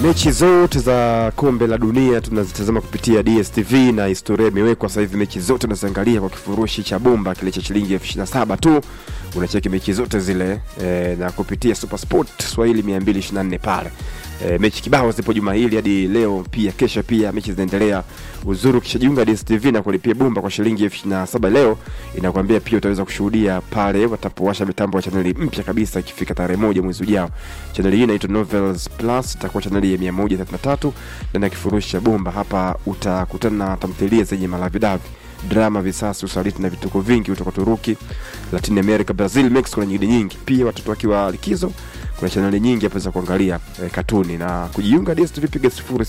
Mechi zote za kombe la dunia tunazitazama kupitia DStv na historia imewekwa sasa hivi. Mechi zote unaziangalia kwa kifurushi cha bomba kile cha shilingi elfu ishirini na saba tu, unacheki mechi zote zile e, na kupitia Super Sport Swahili 224 pale. E, mechi kibao zipo juma hili hadi leo, pia kesho pia mechi zinaendelea. Uzuri ukishajiunga DStv na kulipia bomba kwa shilingi elfu ishirini na saba leo, inakwambia pia utaweza kushuhudia pale watapowasha mitambo ya chaneli mpya kabisa ikifika tarehe moja mwezi ujao. Chaneli hii inaitwa Novels Plus, itakuwa chaneli ya 133 ndani ya kifurushi cha bomba. Hapa utakutana na tamthilia zenye malavidavi drama, visasi, usaliti na vituko vingi kutoka Turuki, Latin America, Brazil, Mexico na nyingine nyingi. Pia watoto wakiwa likizo, kuna chaneli nyingi hapa za kuangalia eh, katuni na kujiunga DStv, piga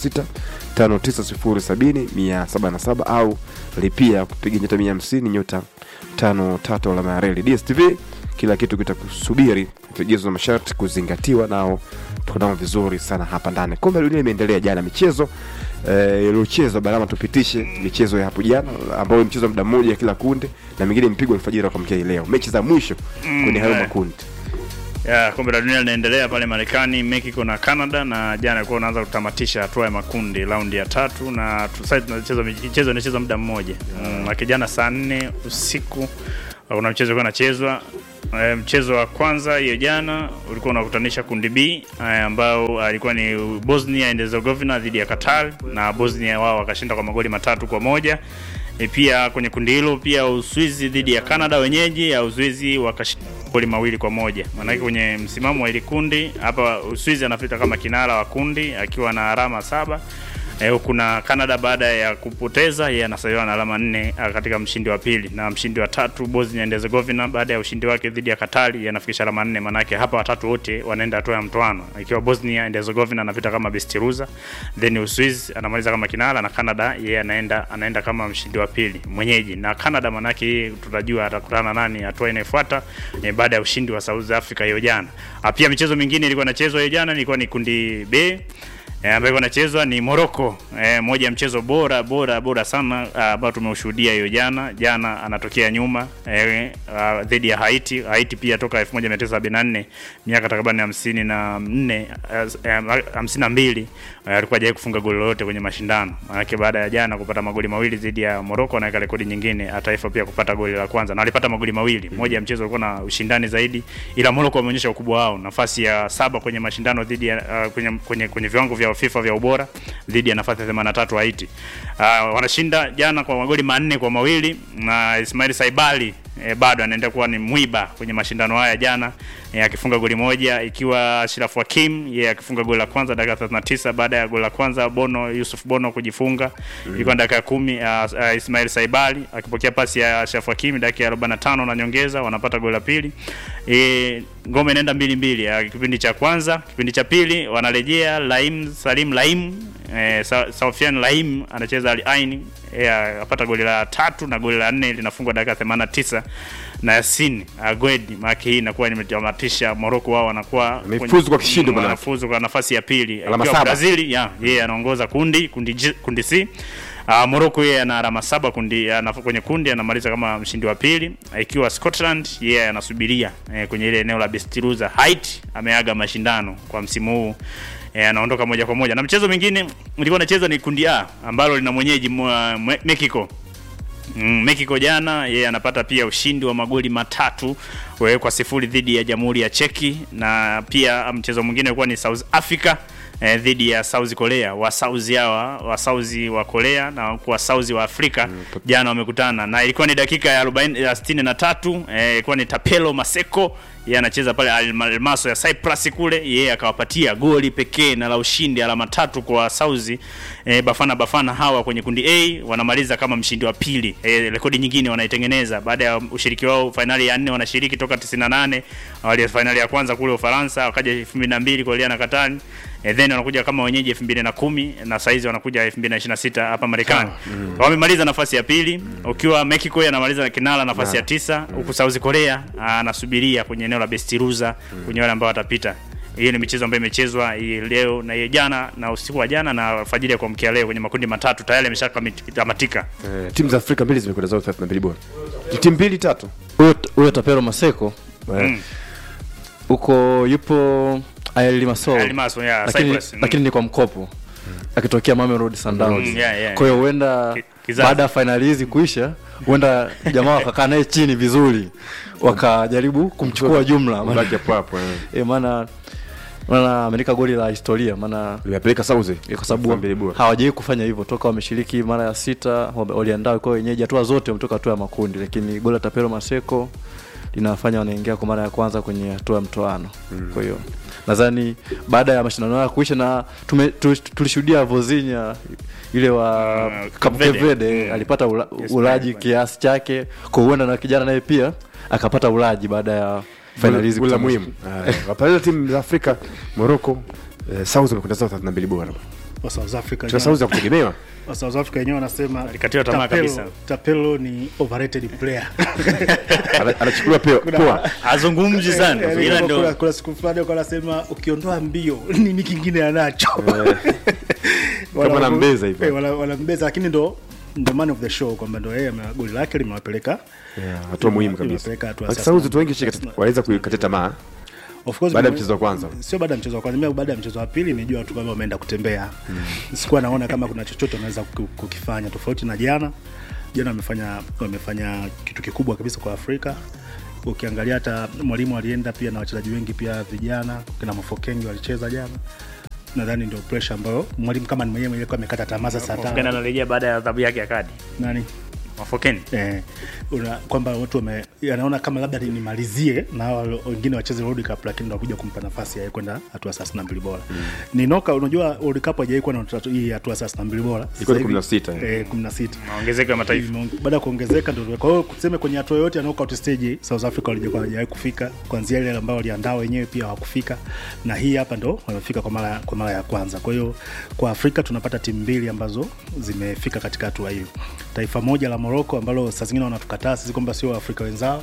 0659070777 au lipia kupiga nyota 150 nyota 53 alama ya reli. DStv kila kitu kitakusubiri, vigezo na masharti kuzingatiwa, nao tunao vizuri sana hapa ndani. Kombe la dunia imeendelea jana, michezo eh, iliochezwa barama, tupitishe michezo ya hapo jana ambayo mchezo muda mmoja kila kundi na mingine mpigwa alfajiri kwa mkia leo, mechi za mwisho kwenye hayo eh. makundi. ya kombe la dunia linaendelea pale Marekani, Mexico na Canada, na jana ilikuwa unaanza kutamatisha hatua ya makundi raundi ya tatu, na tu- sasa tunacheza michezo inachezwa muda mmoja mm, lakini jana saa nne usiku kuna mchezo ulikuwa unachezwa. E, mchezo wa kwanza hiyo jana ulikuwa unakutanisha kundi B e, ambao alikuwa ni Bosnia and Herzegovina dhidi ya Qatar na Bosnia wao wakashinda kwa magoli matatu kwa moja. E, pia kwenye kundi hilo pia Uswizi dhidi ya Canada wenyeji ya Uswizi wakashinda goli mawili kwa moja. Maanake kwenye msimamo wa ile kundi hapa Uswizi anapita kama kinara wa kundi akiwa na alama saba. E, huku na Canada baada ya kupoteza yeye anasaliwa na alama nne ah, katika mshindi wa pili, na mshindi wa tatu Bosnia and Herzegovina baada ya ushindi wake dhidi ya Katari yeye anafikisha alama nne. Maanake hapa watatu wote wanaenda hatua ya mtoano, ikiwa Bosnia and Herzegovina anapita kama best loser, then Uswizi anamaliza kama kinara na Canada yeye anaenda anaenda kama mshindi wa pili mwenyeji, na Canada maanake yeye tutajua atakutana nani hatua inayofuata e, baada ya ushindi wa South Africa hiyo jana. Ah, Pia michezo mingine ilikuwa inachezwa hiyo jana, ilikuwa ni kundi B E, ambayo ilikuwa inachezwa ni Morocco. E, moja ya mchezo bora bora bora sana ah, ambao tumeushuhudia hiyo jana. Jana anatokea nyuma e, ah, dhidi ya Haiti. Haiti pia toka 1974 miaka takriban 54 52 eh, alikuwa hajawahi kufunga goli lolote kwenye mashindano. Maanake baada ya jana kupata magoli mawili dhidi ya Morocco anaweka rekodi nyingine ya taifa pia kupata goli la kwanza na walipata magoli mawili. Moja ya mchezo ulikuwa na ushindani zaidi, ila Morocco wameonyesha ukubwa wao, nafasi ya saba kwenye mashindano dhidi ya ah, kwenye, kwenye, kwenye viwango vya FIFA vya ubora dhidi ya nafasi ya 83 Haiti. Uh, wanashinda jana kwa magoli manne kwa mawili na Ismail Saibali e, bado anaenda kuwa ni mwiba kwenye mashindano haya jana e, akifunga goli moja ikiwa Ashraf Hakim yeye akifunga goli la kwanza dakika 39 baada ya goli la kwanza Bono Yusuf Bono kujifunga ilikuwa dakika ya kumi uh, uh, Ismail Saibali akipokea pasi ya Ashraf Hakim dakika ya 45 na nyongeza wanapata goli la pili e, ngome inaenda mbili mbili uh, kipindi cha kwanza kipindi cha pili wanarejea Laim Salim Laim eh, Sa- Saufian Laim anacheza Al Ain eh, apata goli la tatu na goli la nne linafungwa dakika 89 na Yasin Agwedi. Maana hii inakuwa imetamatisha Morocco, wao wanakuwa Wamefuzu kwa kishindo bwana. wanafuzu kwa nafasi ya pili Alama Ikiwa saba. Brazil ya yeye anaongoza kundi kundi, J- kundi C. Uh, Morocco yeye ana alama saba kundi ana, kwenye kundi anamaliza kama mshindi wa pili, ikiwa Scotland yeye anasubiria eh, kwenye ile eneo la best loser. Haiti ameaga mashindano kwa msimu huu eh, anaondoka moja kwa moja, na mchezo mwingine ulikuwa unachezwa ni kundi A ambalo lina mwenyeji mwa- Mwe- Mexico. Mm, Mexico jana yeye anapata pia ushindi wa magoli matatu wewe kwa sifuri dhidi ya Jamhuri ya Cheki, na pia mchezo mwingine ulikuwa ni South Africa eh, dhidi ya South Korea. Wa South hawa wa South wa Korea na kwa South wa Afrika jana wamekutana na ilikuwa ni dakika ya 40 ya 63 eh, ilikuwa ni Tapelo Maseko yeye anacheza pale Al Malmaso ya Cyprus kule, yeye akawapatia goli pekee na la ushindi, alama tatu kwa Sauzi. E, Bafana Bafana hawa kwenye kundi A wanamaliza kama mshindi wa pili. E, rekodi nyingine wanaitengeneza baada ya ushiriki wao, fainali ya nne wanashiriki toka 98 wali fainali ya kwanza kule Ufaransa, wakaja 2002 kuelea na Katani e, then wanakuja kama wenyeji 2010 na saizi wanakuja 2026 hapa Marekani. Wamemaliza nafasi ya pili, ukiwa Mexico yanamaliza kinara nafasi ya tisa, huku South Korea anasubiria kwenye eneo la best loser kwenye wale ambao watapita. Hiyo ni michezo ambayo imechezwa hii leo na hiyo jana na usiku wa jana na alfajiri ya kuamkia leo kwenye makundi matatu tayari yameshatamatika. Eh, timu za Afrika mbili zimekwenda zao 32 bora. Ni timu mbili tatu. Huyo huyo Tapero Maseko Eh, huko yupo El Limassol. El Limassol, yeah, lakini, Cyprus, mm. lakini ni kwa mkopo akitokea Mamelodi Sundowns. Mm, yeah, yeah. Kwa hiyo huenda Ki- kizazi. baada ya fainali hizi kuisha, huenda jamaa wakakaa naye chini vizuri, wakajaribu kumchukua jumla, maana Baki hapo hapo. eh. eh, maana maana ameandika goli la historia, maana Limepeleka Sauzi. Eh, kwa sababu Mbili bora. hawajawahi kufanya hivyo toka wameshiriki mara ya sita, wame- waliandaa kwa wenyeji hatua zote, wametoka hatua ya makundi, lakini goli la Tapero Maseko linafanya wanaingia kwa mara ya kwanza kwenye hatua ya mtoano. Kwa hiyo nadhani baada ya mashindano haya kuisha na tume, tu, tulishuhudia Vozinha ile wa Uh, Cape Cape Verde. Verde Mm. alipata ula, Yes, ulaji right. kiasi chake, kwa huenda na kijana naye pia akapata ulaji baada ya fainali hizi Goli la kutamatika. muhimu. Haya, Wapeleka timu za Afrika, Morocco, eh, Sauzi wamekwenda zao 32 bora. wa South Africa Kwa wenyewe- Sauzi ya kutegemewa. wa South Africa wenyewe wanasema Alikatiwa tamaa Tapelo- kabisa. Tapelo ni overrated player. Ana- Anachukuliwa pia poa. azungumzi sana Yaani ila kama ndo kuna, kuna siku fulani walikuwa wanasema ukiondoa mbio nini kingine anacho Wana- anambeza hivyo. eh, wana- wanambeza lakini ndo ndo man of the show kwamba ndo yeye ame- goli lake limewapeleka Yeah, hatua muhimu kabisa. Imepeleka hatua Lakini sasa. Sauzi tu wengi shika- waweza kuikatia tamaa. Of course, Baada ya mimi- mchezo wa kwanza. sio baada ya mchezo wa kwanza mimi baada ya mchezo wa pili nijua tu kwamba wameenda kutembea sikuwa naona kama kuna chochote wanaweza kuki- kukifanya tofauti na jana jana wamefanya wamefanya kitu kikubwa kabisa kwa afrika ukiangalia hata mwalimu alienda pia na wachezaji wengi pia vijana kina mafokengi walicheza jana nadhani ndio pressure ambayo mwalimu kama ni mwenyewe alikuwa amekata tamaa sasa Mafokeni hata anarejea baada ya adhabu yake ya kadi nani Mafokeni eh, una, kwamba watu wame, anaona kama labda ni- nimalizie na hawa wengine wacheze World Cup, lakini ndo kuja kumpa nafasi ya kwenda hatua ya thelathini na mbili bora mm. ni noka. Unajua World Cup hajawahi kuwa na tatu- hii hatua ya thelathini na mbili bora Ilikuwa ni Sasa hivi- 16, eh, kumi na sita maongezeko ya mataifa Imeonge- baada ya kuongezeka ndio kwa hiyo tuseme kwenye hatua yote ya knockout stage South Africa walijokuwa hawajawahi kufika kuanzia ile ambayo waliandaa wenyewe pia hawakufika na hii hapa ndo wamefika kwa mara kwa mara ya kwanza kwa hiyo kwa Afrika tunapata timu mbili ambazo zimefika katika hatua hiyo taifa moja la Morocco ambalo saa zingine wanatukataa sisi kwamba sio Waafrika wenzao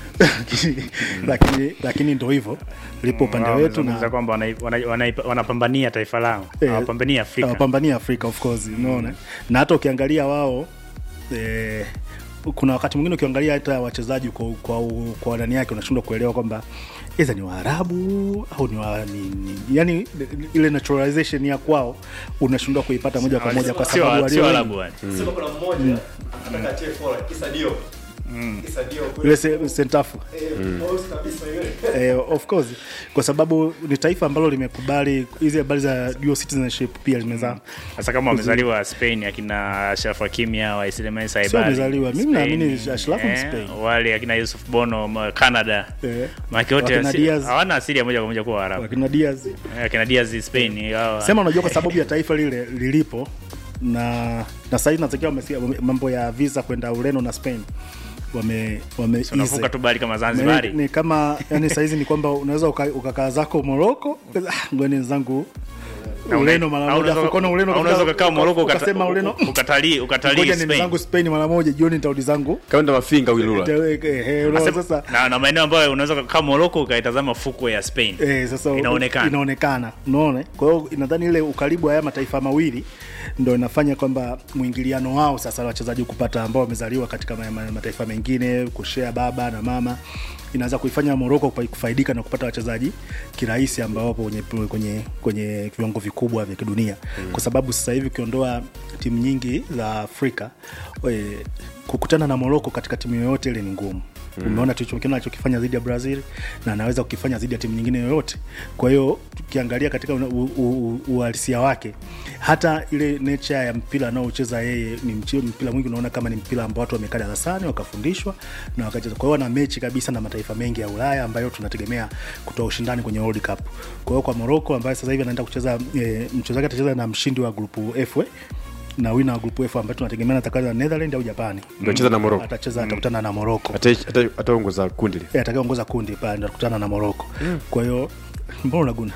lakini lakini ndo hivyo lipo upande Wao wetu wamezungumza na kwamba wanai- wanai- wanai- wanapambania taifa lao Eh, hawapambania Afrika hawapambania Afrika of course unaona na hata ukiangalia wao eh, kuna wakati mwingine ukiangalia hata wachezaji kwa kwa, kwa ndani yake unashindwa kuelewa kwamba iza ni Waarabu au ni, wa, ni, ni yani ile naturalization ya kwao unashindwa kuipata moja kwa moja kwa Sio- sababu sio walio Arabu wale. Sema kuna mmoja anataka atie fola kisa dio. Kisa dio ile se- sentafu Pause kabisa yule. eh, of course kwa sababu ni taifa ambalo limekubali hizi habari za dual citizenship pia limezaa hasa kama wamezaliwa Spain akina Ashraf Hakimi hao Ismail Sio Saibali wamezaliwa, mimi Spain, naamini Ashraf ni eh, Spain. wale akina Yusuf Bono ma- Canada eh, Maki wote Wakina asi- Diaz. hawana asili ya moja kwa moja kuwa Waarabu wakina Diaz Eh, akina Diaz Spain hao sema unajua kwa sababu ya taifa lile lilipo na na sasa hivi nasikia wamesikia wame- mambo ya visa kwenda Ureno na Spain wame wame unavuka tu bali kama ni, Zanzibar ni kama yani saizi ni kwamba unaweza uka- ukakaa zako Morocco ah, ngoni zangu Ureno mara moja afu ukaona Ureno unaweza ukafika- ukakaa Morocco ukata- ukasema Ureno ukatalii ukatalii ngoja ni Spain zangu Spain mara moja jioni nitarudi zangu Kaenda mafinga wilula. Eh, eh, eh, unaona Sasa- sasa na, na maeneo ambayo unaweza kukaa Morocco ukaitazama fukwe ya Spain Eh, sasa Inaonekana. inaonekana unaona kwa hiyo nadhani ile ukaribu wa haya mataifa mawili ndo inafanya kwamba mwingiliano wao sasa wachezaji kupata ambao wamezaliwa katika ma- ma- mataifa mengine kushea baba na mama inaweza kuifanya Morocco kufa- kufaidika na kupata wachezaji kirahisi ambao wapo kwenye, kwenye, kwenye viwango vikubwa vya kidunia mm. kwa sababu sasa hivi ukiondoa timu nyingi za Afrika we, kukutana na Morocco katika timu yoyote ile ni ngumu mm. umeona tulichokiona alichokifanya dhidi ya Brazil na anaweza kukifanya dhidi ya timu nyingine yoyote. Kwa hiyo tukiangalia katika una- u- u- u- uhalisia wake, hata ile nature ya mpira anaocheza yeye ni mchi- mpira mwingi unaona kama ni mpira ambao watu wamekaa darasani wakafundishwa na wakacheza. Kwa hiyo wana mechi kabisa na mataifa mengi ya Ulaya ambayo tunategemea kutoa ushindani kwenye World Cup. Kwa hiyo kwa Morocco ambaye sasa hivi anaenda kucheza e, mchezo wake atacheza na mshindi wa grupu F we, na wina wa grupu F ambayo tunategemea atakana na Netherlands au Japani. Ndio cheza na Morocco. Atacheza atakutana na Morocco Ata- ata- Ataongoza kundi lile. Eh, atakayeongoza kundi pale ndo atakutana na Morocco. Kwa hiyo mbona unaguna?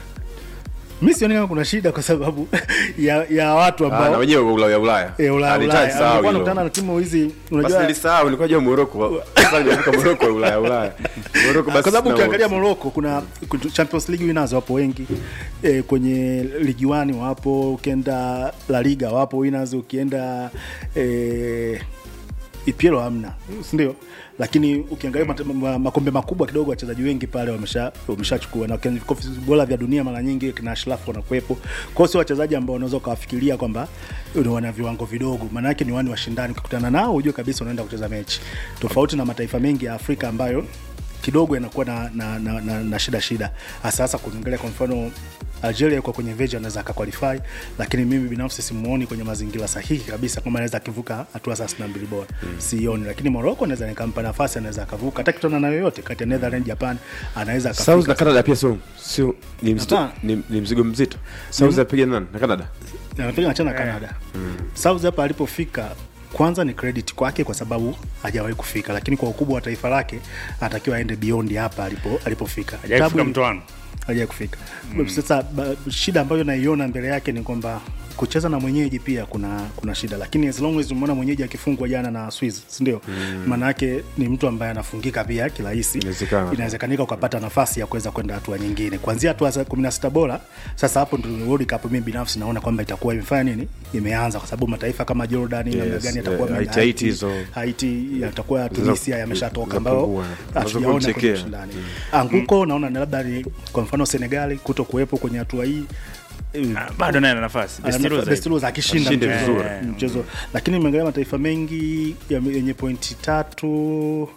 Mi sioni kama kuna shida kwa sababu ya, ya watu Ah, na ambao wenyewe wa Ulaya Ulaya. eh, Ulaya Alitaji Ulaya sahau alikuwa hilo. anakutana na timu hizi Basi unajua nilisahau nilikuwa jua Morocco. Sasa nimefika Morocco Ulaya Ulaya. Morocco basi. kwa sababu na- ukiangalia Morocco kuna kuna Champions League winners wapo wengi e, kwenye ligi 1 wapo, ukienda La Liga wapo winners, ukienda e, EPL hamna si ndio lakini ukiangalia mate- ma- makombe makubwa kidogo wachezaji wengi pale wamesha wameshachukua na kwenye vikosi bora vya dunia mara nyingi kina Ashraf wanakuwepo kwa hiyo sio wachezaji ambao unaweza ukawafikiria kwamba ni wana viwango vidogo maana yake ni wani washindani ukikutana nao ujue kabisa unaenda kucheza mechi tofauti na mataifa mengi ya Afrika ambayo kidogo yanakuwa na, na, na, na, na shida shida hasa hasa kuangalia kwa mfano Algeria yuko kwenye veji anaweza akaqualify, lakini mimi binafsi simuoni kwenye mazingira sahihi kabisa kama anaweza akivuka hatua thelathini na mbili bora mm. sioni, lakini Morocco naweza nikampa nafasi, anaweza akavuka hata kitana na yoyote kati ya Netherlands, Japan anaweza South na akafika. Canada pia sio sio ni mzito Hapana. ni, ni mzigo mzito. South apiga nani na Canada? anapiga nachana na Canada South hapa alipofika kwanza ni credit kwake kwa sababu hajawahi kufika, lakini kwa ukubwa wa taifa lake anatakiwa aende beyond hapa alipo alipofika. Hajawahi kufika Tabu- mtoano. hajawahi kufika sasa ba, shida ambayo naiona mbele yake ni kwamba kucheza na mwenyeji pia kuna kuna shida lakini as long as umeona mwenyeji akifungwa jana na Swiss si ndio maana yake ni mtu ambaye anafungika pia kirahisi Inawezekana. inawezekanika ukapata nafasi ya kuweza kwenda hatua nyingine kuanzia hatua za 16 bora sasa hapo ndio World Cup mimi binafsi naona kwamba itakuwa imefanya nini imeanza kwa sababu mataifa kama Jordan yes, namna Yes, gani eh, yatakuwa Haiti, Haiti hizo. Haiti yatakuwa Tunisia yameshatoka ambao zapungua. hatujaona kwenye Chekea. ushindani anguko naona ni labda ni kwa mfano Senegali kuto kuwepo kwenye hatua hii eh, Ah, bado naye ana nafasi Best ana- loser best ipo. loser akishinda Ashinde mchezo- vizuri. mchezo lakini umeangalia mataifa mengi ya- yenye pointi tatu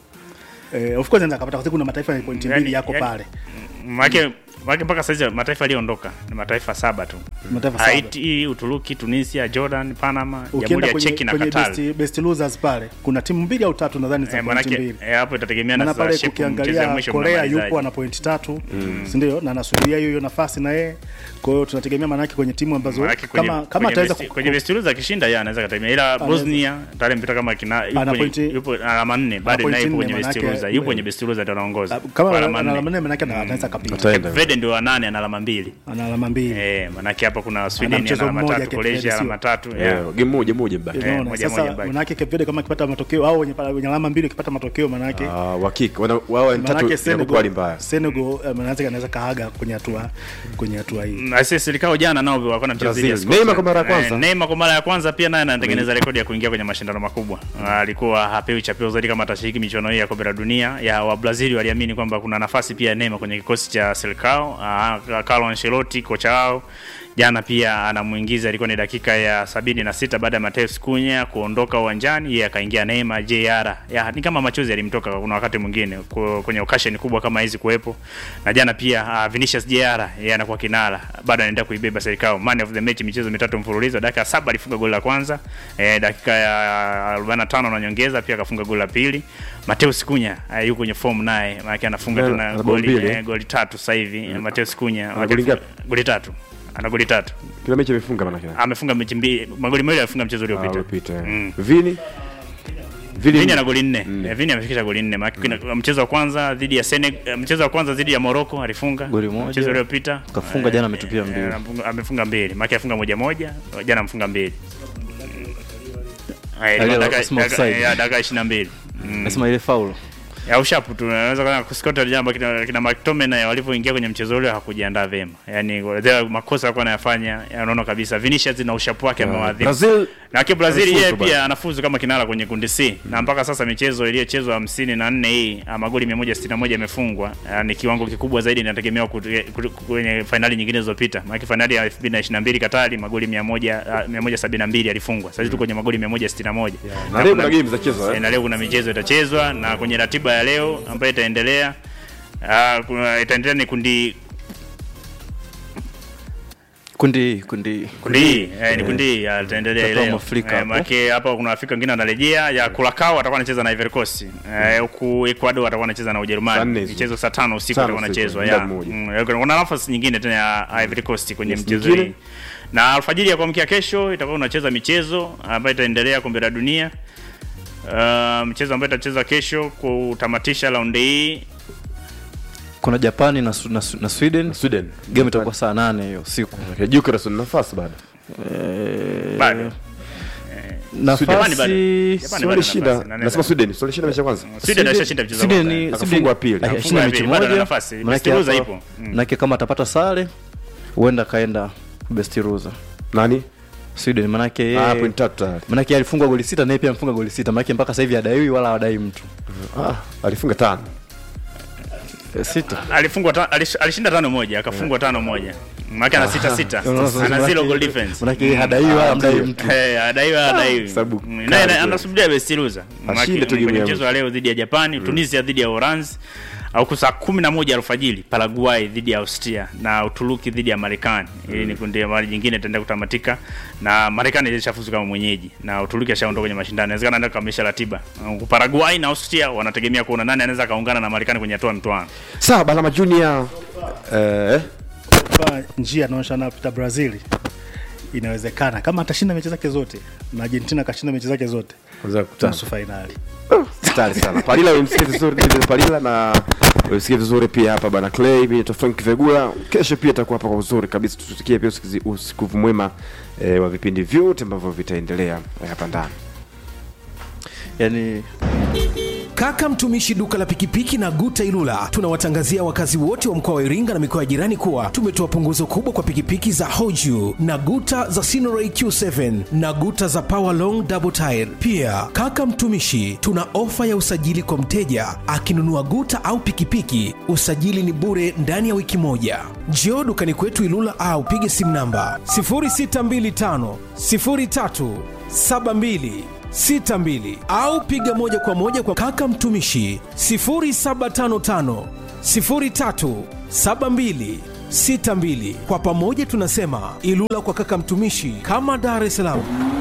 eh, of course anaweza akapata kwa sababu kuna mataifa yenye pointi mbili Yani- yako yani- pale Maake maake mpaka saizi mataifa yaliyoondoka ni mataifa saba tu mataifa saba Haiti, Uturuki, Tunisia, Jordan, Panama, Jamhuri ukienda ya kwenye, Cheki na kwenye Qatar. best, best losers pale kuna timu mbili au tatu nadhani za Eh, pointi manake mbili eh, hapo itategemea na maana sasa pale shape mchezo ya ukiangalia mwisho Korea mnamalizaje. yupo ana pointi tatu si ndio na anasubiria hiyo hiyo nafasi na yeye kwa hiyo tunategemea maanake kwenye timu ambazo Manake kwenye, kama kama kwenye, ataweza best, ku- kwenye best loser akishinda yeye anaweza kategemea, ila Bosnia tayari mpita kama kina yupo Ana kwenye- pointi- yupo na alama nne bado pointi naye yupo nne, kwenye best manake- loser, yupo kwenye best loser ndio anaongoza kama Kwa ana alama alama nne. nne maanake ana- anaweza akapiga Ataenda. Vede ndio wa nane ana alama mbili ana alama mbili eh, manake hapa kuna Sweden ana mchezo alama mmoja tatu, Cape Croatia Verde alama tatu Eh, yeah. game moja moja mbaki. Eh, Unaona, moja sasa moja baki. manake Cape Verde kama akipata matokeo au wenye, wenye alama mbili akipata matokeo manake Ah, wakika wana wao ni tatu manake inakuwa hali Senegal mbaya. Senegal eh, manake anaweza kaaga kwenye hatua kwenye hatua hii Na sisi serikao jana nao walikuwa na mchezo dhidi ya Brazil. Scotland. Neymar kwa mara ya kwanza. Eh, Neymar kwa mara ya kwanza pia naye anatengeneza rekodi ya kuingia kwenye mashindano makubwa. Ah, Alikuwa hapewi chapeo zaidi kama atashiriki michuano hii ya kombe la dunia. Ya wa Brazil waliamini kwamba kuna nafasi pia ya Neymar kwenye kikosi cha Selcao. Ah, Carlo Ancelotti kocha wao jana pia anamuingiza, ilikuwa ni dakika ya sabini na sita baada ya Mateus Cunha kuondoka uwanjani, yeye akaingia Neymar JR. Ya, ni kama machozi yalimtoka kuna wakati mwingine ku- kwenye occasion kubwa kama hizi kuwepo. Na jana pia uh, Vinicius JR yeye anakuwa kinara, bado anaendelea kuibeba serikali man of the match michezo mitatu mfululizo. Dakika ya saba alifunga goli la kwanza, eh, dakika ya 45 na nyongeza pia akafunga goli la pili. Mateus Cunha uh, yuko kwenye form naye, maana anafunga Yeah, tena ana goli mbili. eh, goli tatu sasa hivi. Mateus Cunha Ana goli ngapi? goli tatu. Ana goli tatu. Kila mechi amefunga maana yake. Amefunga mechi mbili, magoli mawili alifunga mchezo Ah, uliopita. uliopita. eh. Mm. Vini Vini Vini ana goli nne. Nne. Eh, Vini amefikisha goli nne. Maana kuna- mchezo wa kwanza dhidi ya Senegal, mchezo wa kwanza dhidi ya Morocco alifunga Goli moja. Mchezo uliopita Kafunga, jana ametupia eh, mbili. eh, amefunga- amefunga mbili. Maana afunga moja moja, jana amefunga mbili. Eh, ilikuwa Aliyo- dakika- smoke dakika- side. ya, dakika 22. Mm. nasema ile faulu Ya ushapu tu naweza kana Scotland jambo kina, kina McTominay walivyoingia kwenye mchezo ule hakujiandaa vema. Yaani zile makosa alikuwa anayafanya, unaona kabisa Vinicius na ushapu wake amewadhibu. Brazil Na kwa Brazil Anafuzu yeye bado. pia anafuzu kama kinara kwenye kundi C na mpaka sasa michezo iliyochezwa hamsini na nne hii ah, magoli 161 yamefungwa. Ah, Ni kiwango kikubwa zaidi inategemewa kut- kut- kwenye fainali nyingine zilizopita. Maana fainali ya 2022 Katari magoli 100 ah, 172 yalifungwa. Sasa tuko kwenye magoli 161. na leo kuna game za chezo Eh, eh. na leo kuna michezo itachezwa na kwenye ratiba ya leo ambayo itaendelea ah, kuna itaendelea ni kundi kundi kundi kundi hii eh, ni kundi hii ah, itaendelea Tutatoa leo Mwafrika eh, hapo. maana hapa kuna Afrika wengine wanarejea ya Curacao atakuwa anacheza na Ivory Coast eh, huku Ecuador atakuwa anacheza na Saa Ujerumani nne hizo. michezo saa tano usiku Tano atakuwa usiku, anachezwa muda ya mmoja. Mm, eh, kuna nafasi nyingine tena ya Ivory Coast kwenye Yes, mchezo nyingine? hii na alfajiri ya kuamkia kesho itakuwa unacheza michezo ambayo itaendelea kombe la dunia Uh, mchezo ambayo itacheza kesho kutamatisha raundi hii kuna japani na, Su- na, Su- na sweden Sweden game itakuwa saa nane hiyo siku Jukeras na nafasi bado Eh, Bado. nafasi Japani bado. Japani Swali bado shinda nafasi, na- nasema Sweden Swali shinda mechi ya kwanza Sweden alishashinda mchezo wa Sweden kwanza. ni- Akafungwa Sweden- pili. Ah, Akafungwa shinda mechi pili, bado ana moja nafasi. manake Best loser hapa- ipo. Mm. manake kama atapata sare huenda akaenda best loser nani Sweden manake yeye Ah, point tatu tayari. manake yeye alifungwa goli sita naye pia amefunga goli sita manake mpaka sasa hivi hadaiwi wala hawadai mtu Ah, alifunga tano. Eh, sita alifungwa ta, alish, alishinda tano moja akafungwa tano moja maana ana sita sita ana zero goal difference manake yeye hadaiwi wala hamdai mtu Eh, adaiwa adaiwi sababu Mm, kali naye kweli. anasubiria best loser Maana Ashinde tu game kwenye ya mchezo wa leo dhidi ya Japani Tunisia dhidi ya Uholanzi au saa kumi na moja alfajiri Paraguay dhidi ya Austria na Uturuki dhidi ya Marekani. Hili ni kundi mara jingine itaenda kutamatika na Marekani ilishafuzu kama mwenyeji na Uturuki ashaondoka kwenye mashindano. Inawezekana anaenda kukamilisha ratiba. Uh, Paraguay na Austria wanategemea kuona nani anaweza kaungana na Marekani kwenye hatua ya mtoano. Sawa, Balama Junior eh, kwa njia anaonyesha anapita Brazil inawezekana kama atashinda mechi zake zote na Argentina akashinda mechi zake zote kwanza kukutana. nusu fainali. Stari sana. Palila umsikie vizuri David Palila na umsikie vizuri pia hapa bana Clay, mimi ni Frank Vegula. Kesho pia atakuwa hapa kwa uzuri kabisa. Tusikie pia usikizi- usikivu mwema eh, wa vipindi vyote ambavyo vitaendelea eh, hapa ndani. yani Kaka mtumishi duka la pikipiki na Guta Ilula, tunawatangazia wakazi wote wa mkoa wa Iringa na mikoa ya jirani kuwa tumetoa punguzo kubwa kwa pikipiki za Hoju na Guta za Sinoray Q7 na Guta za Power Long Double Tire. Pia kaka mtumishi, tuna ofa ya usajili kwa mteja akinunua Guta au pikipiki, usajili ni bure ndani ya wiki moja. Njoo dukani kwetu Ilula au pige simu namba 0625 03 72 62 au piga moja kwa moja kwa kaka mtumishi 0755 03 72 62. Kwa pamoja tunasema Ilula kwa kaka mtumishi, kama Dar es Salaam.